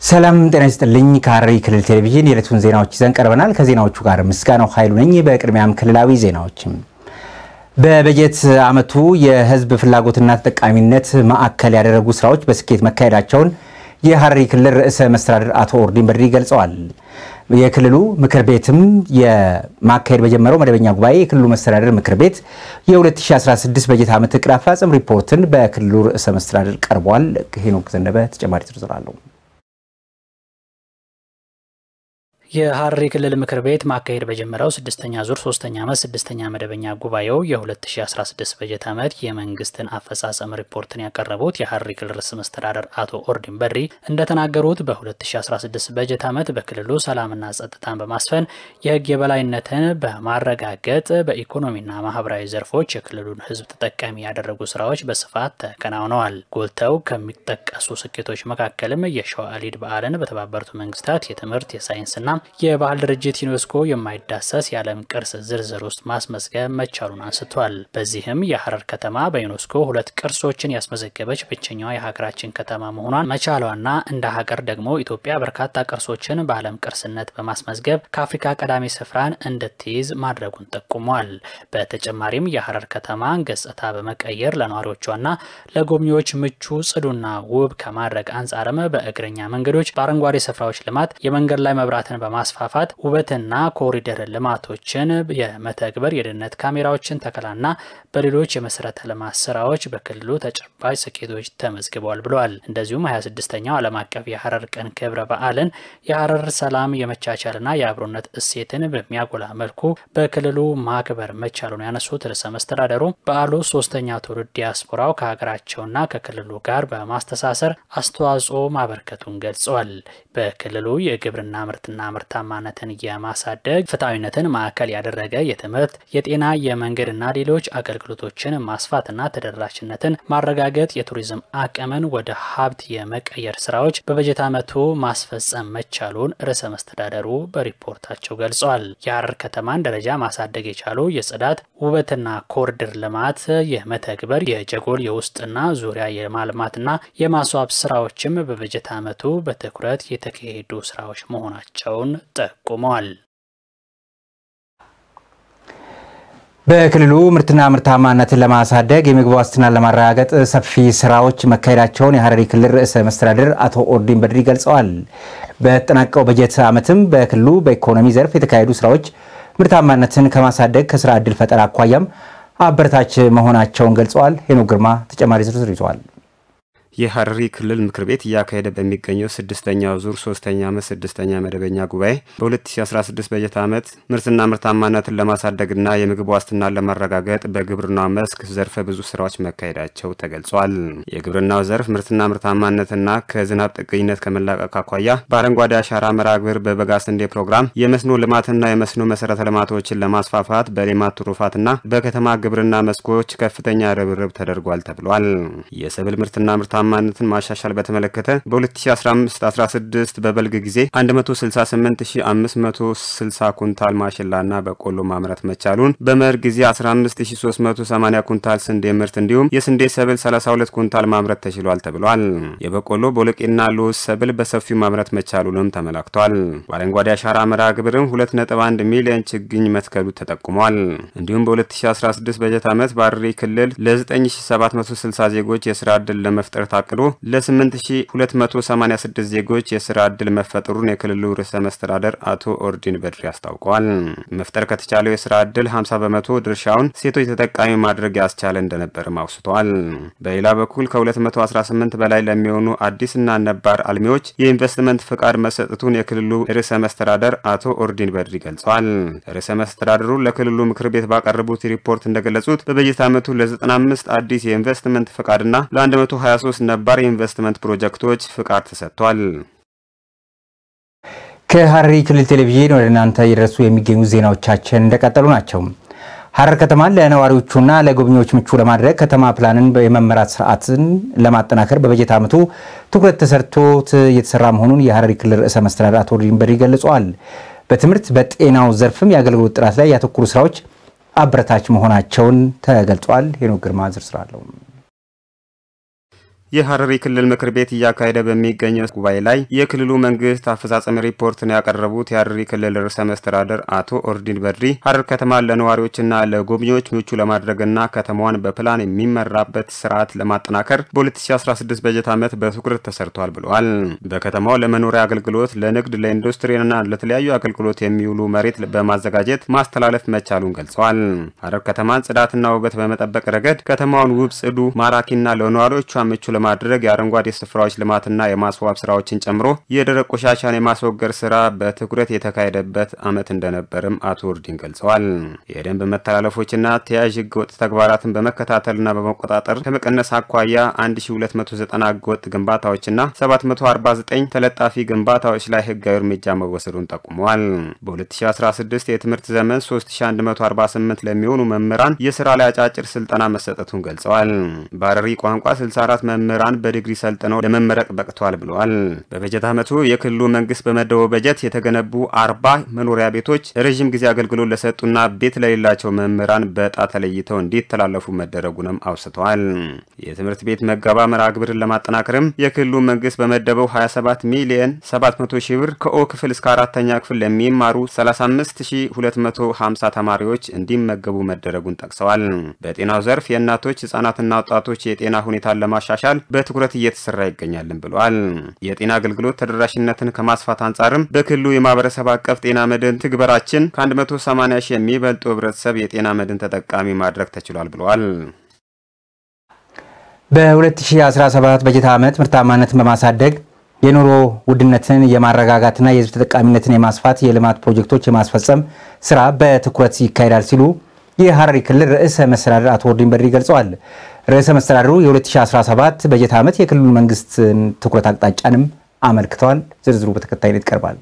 ሰላም ጤና ይስጥልኝ። ከሐረሪ ክልል ቴሌቪዥን የዕለቱን ዜናዎች ይዘን ቀርበናል። ከዜናዎቹ ጋር ምስጋናው ኃይሉ ነኝ። በቅድሚያም ክልላዊ ዜናዎችም በበጀት ዓመቱ የሕዝብ ፍላጎትና ተጠቃሚነት ማዕከል ያደረጉ ስራዎች በስኬት መካሄዳቸውን የሐረሪ ክልል ርዕሰ መስተዳድር አቶ ኦርዲን በድሪ ገልጸዋል። የክልሉ ምክር ቤትም የማካሄድ በጀመረው መደበኛ ጉባኤ የክልሉ መስተዳድር ምክር ቤት የ2016 በጀት ዓመት እቅድ አፈጻጸም ሪፖርትን በክልሉ ርዕሰ መስተዳድር ቀርቧል። ሄኖክ ዘነበ ተጨማሪ ዝርዝር አለው። የሐረሪ ክልል ምክር ቤት ማካሄድ በጀመረው ስድስተኛ ዙር ሶስተኛ ዓመት ስድስተኛ መደበኛ ጉባኤው የ2016 በጀት ዓመት የመንግስትን አፈጻጸም ሪፖርትን ያቀረቡት የሐረሪ ክልል ርዕሰ መስተዳደር አቶ ኦርዲን በድሪ እንደተናገሩት በ2016 በጀት ዓመት በክልሉ ሰላምና ጸጥታን በማስፈን የሕግ የበላይነትን በማረጋገጥ በኢኮኖሚና ማህበራዊ ዘርፎች የክልሉን ሕዝብ ተጠቃሚ ያደረጉ ስራዎች በስፋት ተከናውነዋል። ጎልተው ከሚጠቀሱ ስኬቶች መካከልም የሸዋ አሊድ በዓልን በተባበሩት መንግስታት የትምህርት የሳይንስና የባህል ድርጅት ዩኔስኮ የማይዳሰስ የዓለም ቅርስ ዝርዝር ውስጥ ማስመዝገብ መቻሉን አንስቷል። በዚህም የሐረር ከተማ በዩኔስኮ ሁለት ቅርሶችን ያስመዘገበች ብቸኛዋ የሀገራችን ከተማ መሆኗን መቻሏና እንደ ሀገር ደግሞ ኢትዮጵያ በርካታ ቅርሶችን በዓለም ቅርስነት በማስመዝገብ ከአፍሪካ ቀዳሚ ስፍራን እንድትይዝ ማድረጉን ጠቁሟል። በተጨማሪም የሐረር ከተማን ገጽታ በመቀየር ለነዋሪዎቿና ለጎብኚዎች ምቹ፣ ጽዱና ውብ ከማድረግ አንጻርም በእግረኛ መንገዶች፣ በአረንጓዴ ስፍራዎች ልማት፣ የመንገድ ላይ መብራትን በማስፋፋት ውበትና ኮሪደር ልማቶችን የመተግበር የደህንነት ካሜራዎችን ተከላና በሌሎች የመሰረተ ልማት ስራዎች በክልሉ ተጨባጭ ስኬቶች ተመዝግበዋል ብለዋል። እንደዚሁም 26ኛው ዓለም አቀፍ የሐረር ቀን ክብረ በዓልን የሐረር ሰላም የመቻቻልና የአብሮነት እሴትን በሚያጎላ መልኩ በክልሉ ማክበር መቻሉን ያነሱት ርዕሰ መስተዳደሩ በዓሉ ሶስተኛ ትውልድ ዲያስፖራው ከሀገራቸውና ከክልሉ ጋር በማስተሳሰር አስተዋጽኦ ማበርከቱን ገልጸዋል። በክልሉ የግብርና ምርትና ምርታማነትን የማሳደግ ፍትሐዊነትን ማዕከል ያደረገ የትምህርት፣ የጤና፣ የመንገድና ሌሎች አገልግሎቶችን ማስፋትና ተደራሽነትን ማረጋገጥ፣ የቱሪዝም አቅምን ወደ ሀብት የመቀየር ስራዎች በበጀት ዓመቱ ማስፈጸም መቻሉን ርዕሰ መስተዳደሩ በሪፖርታቸው ገልጸዋል። የሐረር ከተማን ደረጃ ማሳደግ የቻሉ የጽዳት ውበትና ኮሪደር ልማት የመተግበር የጀጎል የውስጥና ዙሪያ የማልማትና የማስዋብ ስራዎችም በበጀት ዓመቱ በትኩረት የተካሄዱ ስራዎች መሆናቸውን ጠቁመዋል። በክልሉ ምርትና ምርታማነትን ለማሳደግ የምግብ ዋስትናን ለማረጋገጥ ሰፊ ስራዎች መካሄዳቸውን የሐረሪ ክልል ርዕሰ መስተዳድር አቶ ኦርዲን በድሪ ገልጸዋል። በተጠናቀቀው በጀት ዓመትም በክልሉ በኢኮኖሚ ዘርፍ የተካሄዱ ስራዎች ምርታማነትን ከማሳደግ ከስራ ዕድል ፈጠራ አኳያም አበረታች መሆናቸውን ገልጸዋል። ሄኖክ ግርማ ተጨማሪ ዝርዝር ይዘዋል። የሐረሪ ክልል ምክር ቤት እያካሄደ በሚገኘው ስድስተኛው ዙር ሶስተኛ ዓመት ስድስተኛ መደበኛ ጉባኤ በ2016 በጀት ዓመት ምርትና ምርታማነትን ለማሳደግና የምግብ ዋስትናን ለማረጋገጥ በግብርናው መስክ ዘርፈ ብዙ ስራዎች መካሄዳቸው ተገልጿል። የግብርናው ዘርፍ ምርትና ምርታማነትና ከዝናብ ጥገኝነት ከመላቀቅ አኳያ በአረንጓዴ አሻራ መርሃ ግብር፣ በበጋ ስንዴ ፕሮግራም የመስኖ ልማትና የመስኖ መሰረተ ልማቶችን ለማስፋፋት በሌማት ትሩፋትና በከተማ ግብርና መስኮች ከፍተኛ ርብርብ ተደርጓል ተብሏል። የሰብል ምርትና ምርታ ማነትን ማሻሻል በተመለከተ በ2015/16 በበልግ ጊዜ 168560 ኩንታል ማሽላና በቆሎ ማምረት መቻሉን፣ በመኸር ጊዜ 15380 ኩንታል ስንዴ ምርት እንዲሁም የስንዴ ሰብል 32 ኩንታል ማምረት ተችሏል ተብሏል። የበቆሎ ቦሎቄና ሎዝ ሰብል በሰፊው ማምረት መቻሉንም ተመላክቷል። በአረንጓዴ አሻራ መርሃ ግብርም 2.1 ሚሊዮን ችግኝ መትከሉ ተጠቁሟል። እንዲሁም በ2016 በጀት ዓመት በሐረሪ ክልል ለ9760 ዜጎች የስራ ዕድል ለመፍጠር ታቅዶ ለ8286 ዜጎች የስራ ዕድል መፈጠሩን የክልሉ ርዕሰ መስተዳደር አቶ ኦርዲን በድሪ አስታውቀዋል። መፍጠር ከተቻለው የስራ ዕድል 50 በመቶ ድርሻውን ሴቶች ተጠቃሚ ማድረግ ያስቻለ እንደነበርም አውስቷል። በሌላ በኩል ከ218 በላይ ለሚሆኑ አዲስና ነባር አልሚዎች የኢንቨስትመንት ፍቃድ መሰጠቱን የክልሉ ርዕሰ መስተዳደር አቶ ኦርዲን በድሪ ገልጸዋል። ርዕሰ መስተዳደሩ ለክልሉ ምክር ቤት ባቀረቡት ሪፖርት እንደገለጹት በበጀት ዓመቱ ለ95 አዲስ የኢንቨስትመንት ፍቃድና ለ123 ነባር የኢንቨስትመንት ፕሮጀክቶች ፍቃድ ተሰጥቷል። ከሐረሪ ክልል ቴሌቪዥን ወደ እናንተ እየደረሱ የሚገኙ ዜናዎቻችን እንደቀጠሉ ናቸው። ሐረር ከተማን ለነዋሪዎቹና ለጎብኚዎች ምቹ ለማድረግ ከተማ ፕላንን የመመራት ስርዓትን ለማጠናከር በበጀት ዓመቱ ትኩረት ተሰርቶት እየተሰራ መሆኑን የሐረሪ ክልል ርዕሰ መስተዳድር አቶ ኦርዲን በድሪ ገልጸዋል። በትምህርት በጤናው ዘርፍም የአገልግሎት ጥራት ላይ ያተኮሩ ስራዎች አበረታች መሆናቸውን ተገልጿል። ሄኖክ ግርማ ዝርዝር አለው። የሐረሪ ክልል ምክር ቤት እያካሄደ በሚገኘው ጉባኤ ላይ የክልሉ መንግስት አፈጻጸም ሪፖርትን ያቀረቡት የሐረሪ ክልል ርዕሰ መስተዳደር አቶ ኦርዲን በድሪ ሐረር ከተማን ለነዋሪዎችና ለጎብኚዎች ምቹ ለማድረግና ከተማዋን በፕላን የሚመራበት ስርዓት ለማጠናከር በ2016 በጀት ዓመት በትኩረት ተሰርቷል ብለዋል። በከተማው ለመኖሪያ አገልግሎት፣ ለንግድ፣ ለኢንዱስትሪና ለተለያዩ አገልግሎት የሚውሉ መሬት በማዘጋጀት ማስተላለፍ መቻሉን ገልጸዋል። ሐረር ከተማን ጽዳትና ውበት በመጠበቅ ረገድ ከተማውን ውብ፣ ጽዱ፣ ማራኪና ለነዋሪዎቿ ምቹ ለማድረግ የአረንጓዴ ስፍራዎች ልማትና የማስዋብ ስራዎችን ጨምሮ የደረቅ ቆሻሻን የማስወገድ ስራ በትኩረት የተካሄደበት ዓመት እንደነበርም አቶ ኡርዲን ገልጸዋል። የደንብ መተላለፎችና ተያያዥ ህገወጥ ተግባራትን በመከታተልና በመቆጣጠር ከመቀነስ አኳያ 1290 ህገወጥ ግንባታዎችና 749 ተለጣፊ ግንባታዎች ላይ ህጋዊ እርምጃ መወሰዱን ጠቁመዋል። በ2016 የትምህርት ዘመን 3148 ለሚሆኑ መምህራን የስራ ላይ አጫጭር ስልጠና መሰጠቱን ገልጸዋል። በሐረሪ ቋንቋ 64 መምህራን በዲግሪ ሰልጥነው ለመመረቅ በቅተዋል ብለዋል። በበጀት ዓመቱ የክልሉ መንግስት በመደበው በጀት የተገነቡ አርባ መኖሪያ ቤቶች ረዥም ጊዜ አገልግሎት ለሰጡና ቤት ለሌላቸው መምህራን በዕጣ ተለይተው እንዲተላለፉ መደረጉንም አውስተዋል። የትምህርት ቤት መገባ መርሃ ግብርን ለማጠናከርም የክልሉ መንግስት በመደበው 27 ሚሊየን 700 ሺህ ብር ከኦ ክፍል እስከ አራተኛ ክፍል ለሚማሩ 35250 ተማሪዎች እንዲመገቡ መደረጉን ጠቅሰዋል። በጤናው ዘርፍ የእናቶች ህጻናትና ወጣቶች የጤና ሁኔታን ለማሻሻል በትኩረት እየተሰራ ይገኛልን ብለዋል። የጤና አገልግሎት ተደራሽነትን ከማስፋት አንጻርም በክልሉ የማህበረሰብ አቀፍ ጤና መድን ትግበራችን ከ180 ሺህ የሚበልጡ ህብረተሰብ የጤና መድን ተጠቃሚ ማድረግ ተችሏል ብለዋል። በ2017 በጀት ዓመት ምርታማነትን በማሳደግ የኑሮ ውድነትን የማረጋጋትና የህዝብ ተጠቃሚነትን የማስፋት የልማት ፕሮጀክቶች የማስፈጸም ስራ በትኩረት ይካሄዳል ሲሉ የሐረሪ ክልል ርዕሰ መስተዳድር አቶ ኦርዲን በድሪ ገልጸዋል። ርዕሰ መስተዳድሩ የ2017 በጀት ዓመት የክልሉ መንግስት ትኩረት አቅጣጫንም አመልክተዋል። ዝርዝሩ በተከታይነት ይቀርባል።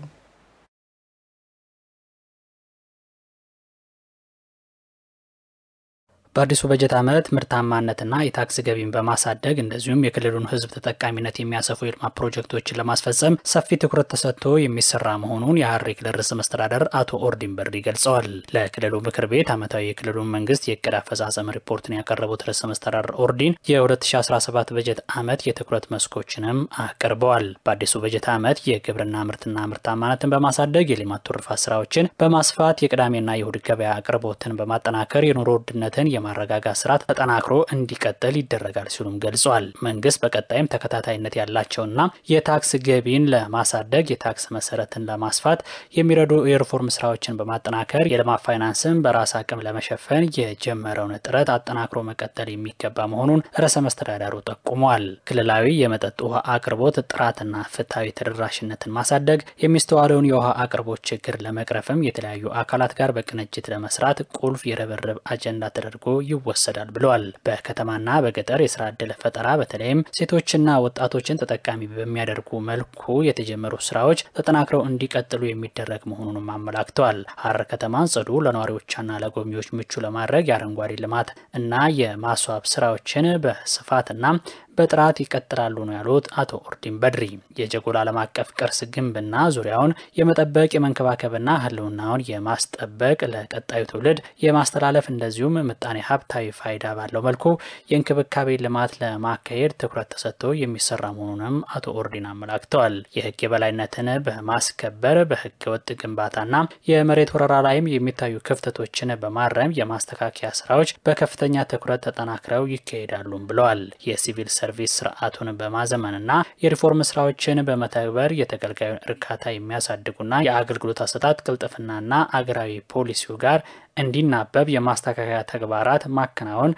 በአዲሱ በጀት ዓመት ምርታማነትና የታክስ ገቢን በማሳደግ እንደዚሁም የክልሉን ህዝብ ተጠቃሚነት የሚያሰፉ የልማት ፕሮጀክቶችን ለማስፈጸም ሰፊ ትኩረት ተሰጥቶ የሚሰራ መሆኑን የሐረሪ ክልል ርዕሰ መስተዳደር አቶ ኦርዲን በድሪ ገልጸዋል። ለክልሉ ምክር ቤት ዓመታዊ የክልሉን መንግስት የእቅድ አፈጻጸም ሪፖርትን ያቀረቡት ርዕሰ መስተዳደር ኦርዲን የ2017 በጀት ዓመት የትኩረት መስኮችንም አቅርበዋል። በአዲሱ በጀት ዓመት የግብርና ምርትና ምርታማነትን በማሳደግ የልማት ትሩፋት ስራዎችን በማስፋት የቅዳሜና የእሁድ ገበያ አቅርቦትን በማጠናከር የኑሮ ውድነትን የማረጋጋት ስራ ተጠናክሮ እንዲቀጥል ይደረጋል ሲሉም ገልጿል። መንግስት በቀጣይም ተከታታይነት ያላቸውና የታክስ ገቢን ለማሳደግ የታክስ መሰረትን ለማስፋት የሚረዱ የሪፎርም ስራዎችን በማጠናከር የልማት ፋይናንስን በራስ አቅም ለመሸፈን የጀመረውን ጥረት አጠናክሮ መቀጠል የሚገባ መሆኑን ርዕሰ መስተዳዳሩ ጠቁመዋል። ክልላዊ የመጠጥ ውሃ አቅርቦት ጥራትና ፍትሐዊ ተደራሽነትን ማሳደግ፣ የሚስተዋለውን የውሃ አቅርቦት ችግር ለመቅረፍም የተለያዩ አካላት ጋር በቅንጅት ለመስራት ቁልፍ የርብርብ አጀንዳ ተደርጎ ይወሰዳል ብለዋል። በከተማና በገጠር የስራ ዕድል ፈጠራ በተለይም ሴቶችና ወጣቶችን ተጠቃሚ በሚያደርጉ መልኩ የተጀመሩ ስራዎች ተጠናክረው እንዲቀጥሉ የሚደረግ መሆኑንም አመላክተዋል። ሐረር ከተማን ጽዱ፣ ለነዋሪዎቿና ለጎብኚዎች ምቹ ለማድረግ የአረንጓዴ ልማት እና የማስዋብ ስራዎችን በስፋትና በጥራት ይቀጥላሉ ነው ያሉት አቶ ኦርዲን በድሪ። የጀጎል ዓለም አቀፍ ቅርስ ግንብና ዙሪያውን የመጠበቅ የመንከባከብና ህልውናውን የማስጠበቅ ለቀጣዩ ትውልድ የማስተላለፍ እንደዚሁም ምጣኔ ሀብታዊ ፋይዳ ባለው መልኩ የእንክብካቤ ልማት ለማካሄድ ትኩረት ተሰጥቶ የሚሰራ መሆኑንም አቶ ኦርዲን አመላክተዋል። የህግ የበላይነትን በማስከበር በህገ ወጥ ግንባታና የመሬት ወረራ ላይም የሚታዩ ክፍተቶችን በማረም የማስተካከያ ስራዎች በከፍተኛ ትኩረት ተጠናክረው ይካሄዳሉም ብለዋል። የሲቪል ሰርቪስ ስርዓቱን በማዘመንና የሪፎርም ስራዎችን በመተግበር የተገልጋዩን እርካታ የሚያሳድጉና የአገልግሎት አሰጣጥ ቅልጥፍናና አገራዊ ፖሊሲው ጋር እንዲናበብ የማስተካከያ ተግባራት ማከናወን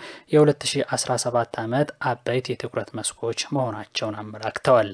የ2017 ዓመት አበይት የትኩረት መስኮች መሆናቸውን አመላክተዋል።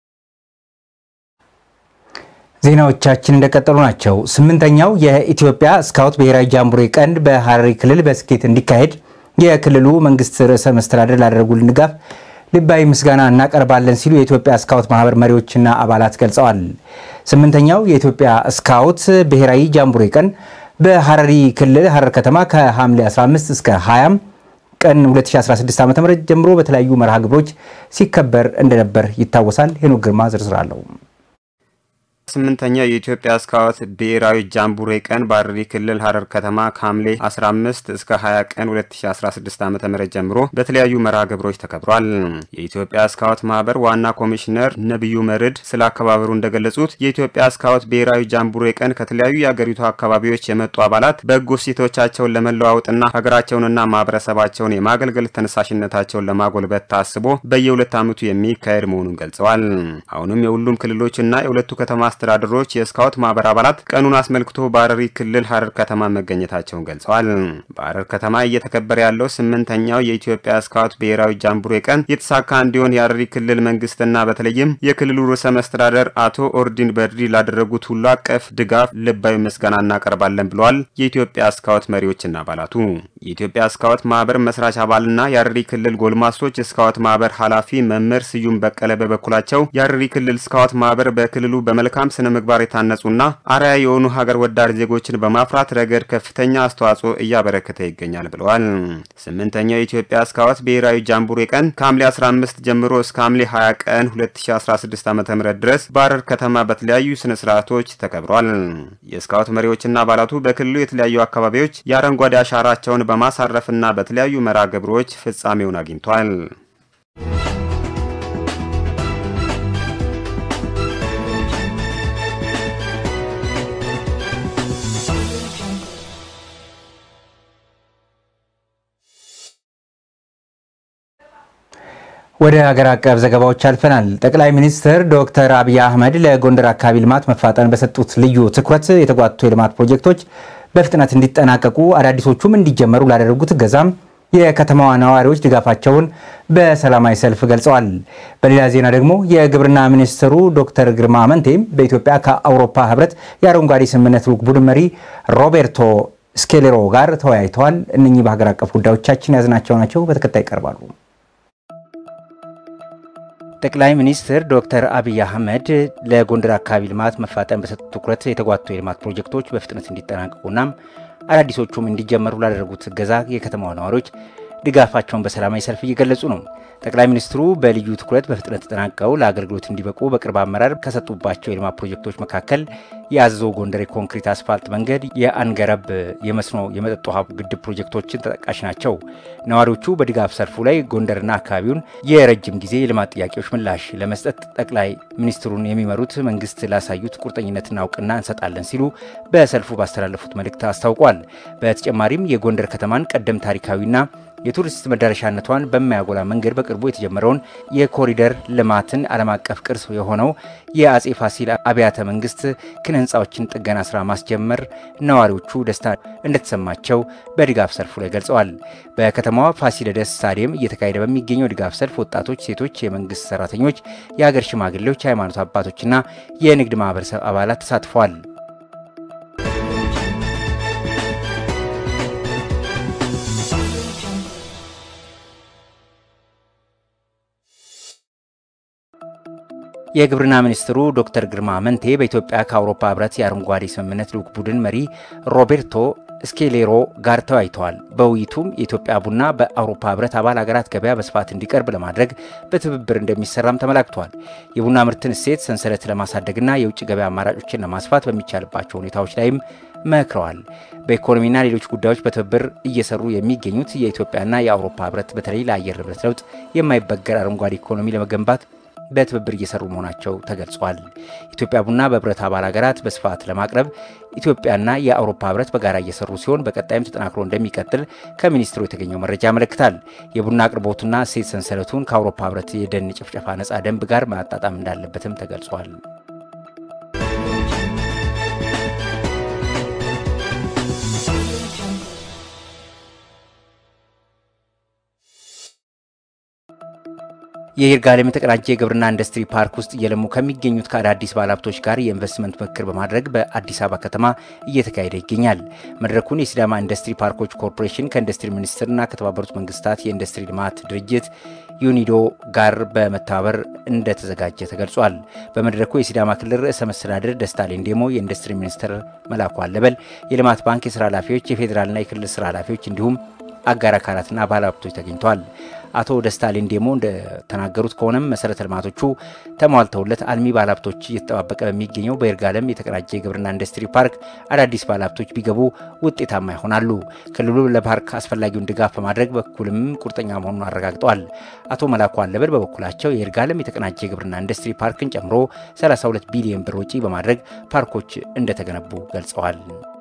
ዜናዎቻችን እንደቀጠሉ ናቸው። ስምንተኛው የኢትዮጵያ ስካውት ብሔራዊ ጃምቡሬ ቀንድ በሐረሪ ክልል በስኬት እንዲካሄድ የክልሉ መንግስት ርዕሰ መስተዳደር ላደረጉልን ድጋፍ ልባዊ ምስጋና እናቀርባለን ሲሉ የኢትዮጵያ ስካውት ማህበር መሪዎችና አባላት ገልጸዋል። ስምንተኛው የኢትዮጵያ ስካውት ብሔራዊ ጃምቡሬ ቀን በሐረሪ ክልል ሐረር ከተማ ከሐምሌ 15 እስከ 20 ቀን 2016 ዓ.ም ጀምሮ በተለያዩ መርሃ ግብሮች ሲከበር እንደነበር ይታወሳል። ሄኖክ ግርማ ዝርዝር አለው። ስምንተኛው የኢትዮጵያ ስካውት ብሔራዊ ጃምቡሬ ቀን በሐረሪ ክልል ሐረር ከተማ ከሐምሌ 15 እስከ 20 ቀን 2016 ዓ ም ጀምሮ በተለያዩ መርሃ ግብሮች ተከብሯል። የኢትዮጵያ ስካውት ማህበር ዋና ኮሚሽነር ነቢዩ መርድ ስለ አከባበሩ እንደገለጹት የኢትዮጵያ ስካውት ብሔራዊ ጃምቡሬ ቀን ከተለያዩ የአገሪቱ አካባቢዎች የመጡ አባላት በጎ እሴቶቻቸውን ለመለዋወጥና ሀገራቸውንና ማህበረሰባቸውን የማገልገል ተነሳሽነታቸውን ለማጎልበት ታስቦ በየሁለት ዓመቱ የሚካሄድ መሆኑን ገልጸዋል። አሁንም የሁሉም ክልሎችና የሁለቱ ከተማ አስተዳደሮች የስካውት ማህበር አባላት ቀኑን አስመልክቶ በሐረሪ ክልል ሐረር ከተማ መገኘታቸውን ገልጸዋል። በሐረር ከተማ እየተከበረ ያለው ስምንተኛው የኢትዮጵያ ስካውት ብሔራዊ ጃምቡሬ ቀን የተሳካ እንዲሆን የሐረሪ ክልል መንግስትና በተለይም የክልሉ ርዕሰ መስተዳደር አቶ ኦርዲን በድሪ ላደረጉት ሁሉ አቀፍ ድጋፍ ልባዊ ምስጋና እናቀርባለን ብለዋል። የኢትዮጵያ ስካውት መሪዎችና አባላቱ የኢትዮጵያ ስካውት ማህበር መስራች አባልና የሐረሪ ክልል ጎልማሶች ስካውት ማህበር ኃላፊ መምህር ስዩም በቀለ በበኩላቸው የሐረሪ ክልል ስካውት ማህበር በክልሉ በመልካም ስነ ምግባር የታነጹና አርአያ የሆኑ ሀገር ወዳድ ዜጎችን በማፍራት ረገድ ከፍተኛ አስተዋጽኦ እያበረከተ ይገኛል ብለዋል። ስምንተኛው የኢትዮጵያ ስካውት ብሔራዊ ጃምቡሬ ቀን ከሐምሌ 15 ጀምሮ እስከ ሐምሌ 20 ቀን 2016 ዓ ም ድረስ በሐረር ከተማ በተለያዩ ስነ ስርዓቶች ተከብሯል። የስካውት መሪዎችና አባላቱ በክልሉ የተለያዩ አካባቢዎች የአረንጓዴ አሻራቸውን በማሳረፍና በተለያዩ መርሃ ግብሮች ፍጻሜውን አግኝቷል። ወደ ሀገር አቀፍ ዘገባዎች አልፈናል። ጠቅላይ ሚኒስትር ዶክተር አብይ አህመድ ለጎንደር አካባቢ ልማት መፋጠን በሰጡት ልዩ ትኩረት የተጓቱ የልማት ፕሮጀክቶች በፍጥነት እንዲጠናቀቁ አዳዲሶቹም እንዲጀመሩ ላደረጉት እገዛም የከተማዋ ነዋሪዎች ድጋፋቸውን በሰላማዊ ሰልፍ ገልጸዋል። በሌላ ዜና ደግሞ የግብርና ሚኒስትሩ ዶክተር ግርማ አመንቴም በኢትዮጵያ ከአውሮፓ ሕብረት የአረንጓዴ ስምምነት ልዑክ ቡድን መሪ ሮቤርቶ ስኬሌሮ ጋር ተወያይተዋል። እነኚህ በሀገር አቀፍ ጉዳዮቻችን ያዝናቸው ናቸው። በተከታይ ይቀርባሉ። ጠቅላይ ሚኒስትር ዶክተር አብይ አህመድ ለጎንደር አካባቢ ልማት መፋጠን በሰጡት ትኩረት የተጓቱ የልማት ፕሮጀክቶች በፍጥነት እንዲጠናቀቁና አዳዲሶቹም እንዲጀመሩ ላደረጉት እገዛ የከተማዋ ነዋሪዎች ድጋፋቸውን በሰላማዊ ሰልፍ እየገለጹ ነው። ጠቅላይ ሚኒስትሩ በልዩ ትኩረት በፍጥነት ተጠናቀው ለአገልግሎት እንዲበቁ በቅርብ አመራር ከሰጡባቸው የልማት ፕሮጀክቶች መካከል የአዘዞ ጎንደር የኮንክሪት አስፋልት መንገድ፣ የአንገረብ የመስኖ የመጠጥ ውሃ ግድብ ፕሮጀክቶችን ተጠቃሽ ናቸው። ነዋሪዎቹ በድጋፍ ሰልፉ ላይ ጎንደርና አካባቢውን የረጅም ጊዜ የልማት ጥያቄዎች ምላሽ ለመስጠት ጠቅላይ ሚኒስትሩን የሚመሩት መንግስት ላሳዩት ቁርጠኝነትና እውቅና እንሰጣለን ሲሉ በሰልፉ ባስተላለፉት መልእክት አስታውቋል። በተጨማሪም የጎንደር ከተማን ቀደም ታሪካዊና የቱሪስት መዳረሻነቷን በማያጎላ መንገድ በቅርቡ የተጀመረውን የኮሪደር ልማትን ዓለም አቀፍ ቅርስ የሆነው የአጼ ፋሲል አብያተ መንግስት ኪነ ህንፃዎችን ጥገና ስራ ማስጀመር ነዋሪዎቹ ደስታ እንደተሰማቸው በድጋፍ ሰልፉ ላይ ገልጸዋል። በከተማዋ ፋሲለደስ ስታዲየም እየተካሄደ በሚገኘው ድጋፍ ሰልፍ ወጣቶች፣ ሴቶች፣ የመንግስት ሰራተኞች፣ የሀገር ሽማግሌዎች፣ የሃይማኖት አባቶችና የንግድ ማህበረሰብ አባላት ተሳትፈዋል። የግብርና ሚኒስትሩ ዶክተር ግርማ አመንቴ በኢትዮጵያ ከአውሮፓ ህብረት የአረንጓዴ ስምምነት ልዑክ ቡድን መሪ ሮቤርቶ ስኬሌሮ ጋር ተወያይተዋል። በውይይቱም የኢትዮጵያ ቡና በአውሮፓ ህብረት አባል ሀገራት ገበያ በስፋት እንዲቀርብ ለማድረግ በትብብር እንደሚሰራም ተመላክቷል። የቡና ምርትን እሴት ሰንሰለት ለማሳደግና የውጭ ገበያ አማራጮችን ለማስፋት በሚቻልባቸው ሁኔታዎች ላይም መክረዋል። በኢኮኖሚና ሌሎች ጉዳዮች በትብብር እየሰሩ የሚገኙት የኢትዮጵያና የአውሮፓ ህብረት በተለይ ለአየር ንብረት ለውጥ የማይበገር አረንጓዴ ኢኮኖሚ ለመገንባት በትብብር እየሰሩ መሆናቸው ተገልጿል። ኢትዮጵያ ቡና በህብረት አባል ሀገራት በስፋት ለማቅረብ ኢትዮጵያና የአውሮፓ ህብረት በጋራ እየሰሩ ሲሆን በቀጣይም ተጠናክሮ እንደሚቀጥል ከሚኒስትሩ የተገኘው መረጃ ያመለክታል። የቡና አቅርቦቱና እሴት ሰንሰለቱን ከአውሮፓ ህብረት የደን ጭፍጨፋ ነጻ ደንብ ጋር ማጣጣም እንዳለበትም ተገልጿል። የይርጋለም የተቀናጀ የግብርና ኢንዱስትሪ ፓርክ ውስጥ እየለሙ ከሚገኙት ከአዳዲስ ባለሀብቶች ጋር የኢንቨስትመንት ምክክር በማድረግ በአዲስ አበባ ከተማ እየተካሄደ ይገኛል። መድረኩን የሲዳማ ኢንዱስትሪ ፓርኮች ኮርፖሬሽን ከኢንዱስትሪ ሚኒስቴርና ከተባበሩት መንግስታት የኢንዱስትሪ ልማት ድርጅት ዩኒዶ ጋር በመተባበር እንደተዘጋጀ ተገልጿል። በመድረኩ የሲዳማ ክልል ርዕሰ መስተዳድር ደስታ ሌንዴሞ፣ የኢንዱስትሪ ሚኒስትር መላኩ አለበል፣ የልማት ባንክ የስራ ኃላፊዎች፣ የፌዴራልና የክልል ስራ ኃላፊዎች እንዲሁም አጋር አካላትና ባለሀብቶች ተገኝተዋል። አቶ ደስታ ሌንዴሞ እንደተናገሩት ከሆነም መሰረተ ልማቶቹ ተሟልተውለት አልሚ ባለሀብቶች እየተጠባበቀ በሚገኘው በይርጋለም የተቀናጀ የግብርና ኢንዱስትሪ ፓርክ አዳዲስ ባለሀብቶች ቢገቡ ውጤታማ ይሆናሉ። ክልሉ ለፓርክ አስፈላጊውን ድጋፍ በማድረግ በኩልም ቁርጠኛ መሆኑን አረጋግጠዋል። አቶ መላኩ አለበል በበኩላቸው የይርጋለም የተቀናጀ የግብርና ኢንዱስትሪ ፓርክን ጨምሮ 32 ቢሊዮን ብር ወጪ በማድረግ ፓርኮች እንደተገነቡ ገልጸዋል።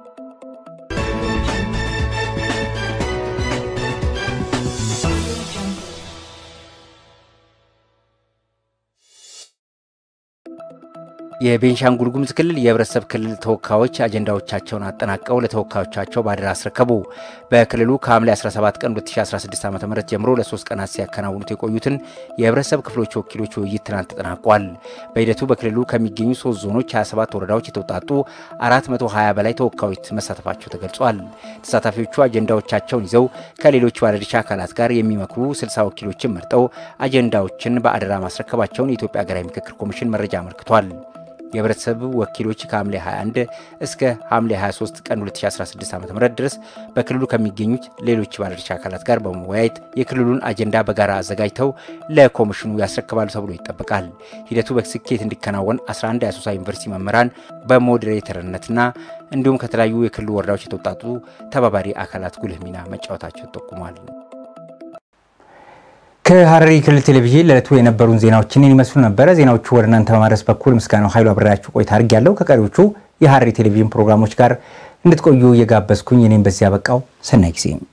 የቤንሻንጉል ጉሙዝ ክልል የህብረተሰብ ክልል ተወካዮች አጀንዳዎቻቸውን አጠናቀው ለተወካዮቻቸው ባደራ አስረከቡ። በክልሉ ከሐምሌ 17 ቀን 2016 ዓ ም ጀምሮ ለሶስት ቀናት ሲያከናውኑት የቆዩትን የህብረተሰብ ክፍሎች ወኪሎች ውይይት ትናንት ተጠናቋል። በሂደቱ በክልሉ ከሚገኙ ሶስት ዞኖች 27 ወረዳዎች የተውጣጡ 420 በላይ ተወካዮች መሳተፋቸው ተገልጿል። ተሳታፊዎቹ አጀንዳዎቻቸውን ይዘው ከሌሎች ባለድርሻ አካላት ጋር የሚመክሩ 60 ወኪሎችን መርጠው አጀንዳዎችን በአደራ ማስረከባቸውን የኢትዮጵያ ሀገራዊ ምክክር ኮሚሽን መረጃ አመልክቷል። የህብረተሰብ ወኪሎች ከሐምሌ 21 እስከ ሐምሌ 23 ቀን 2016 ዓ.ም ድረስ በክልሉ ከሚገኙት ሌሎች ባለድርሻ አካላት ጋር በመወያየት የክልሉን አጀንዳ በጋራ አዘጋጅተው ለኮሚሽኑ ያስረክባሉ ተብሎ ይጠበቃል። ሂደቱ በስኬት እንዲከናወን 11 የአሶሳ ዩኒቨርሲቲ መምህራን በሞዴሬተርነትና እንዲሁም ከተለያዩ የክልሉ ወረዳዎች የተውጣጡ ተባባሪ አካላት ጉልህ ሚና መጫወታቸው ጠቁሟል። ከሐረሪ ክልል ቴሌቪዥን ለዕለቱ የነበሩን ዜናዎችን ይመስሉ ነበረ። ዜናዎቹ ወደ እናንተ በማድረስ በኩል ምስጋናው ኃይሉ አብሬያችሁ ቆይታ አድርጌያለሁ። ከቀሪዎቹ የሐረሪ ቴሌቪዥን ፕሮግራሞች ጋር እንድትቆዩ እየጋበዝኩኝ እኔም በዚህ ያበቃው ሰናይ ጊዜ